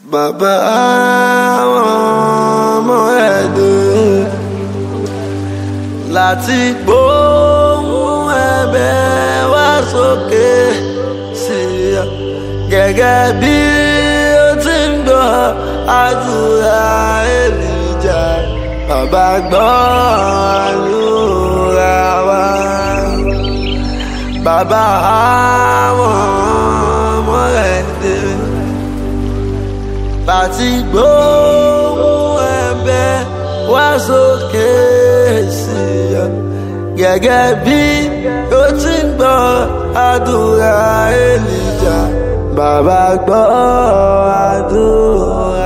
bàbá àwọn ọmọ ẹ̀dùn láti gbóhùn ẹ̀bẹ̀ wá sókè sí ọ gẹ́gẹ́ bí ó ti ń gbọ́ àdúrà èlìjà bàbá gbọ́ àdúrà wa bàbá àwọn ọmọ ẹ̀dùn láti gbóhùn ẹ̀bẹ̀ wá sókè sí ọ gẹ́gẹ́ bí ó ti ń gbọ́ àdúrà èlìjà bàbá gbọ́ àdúrà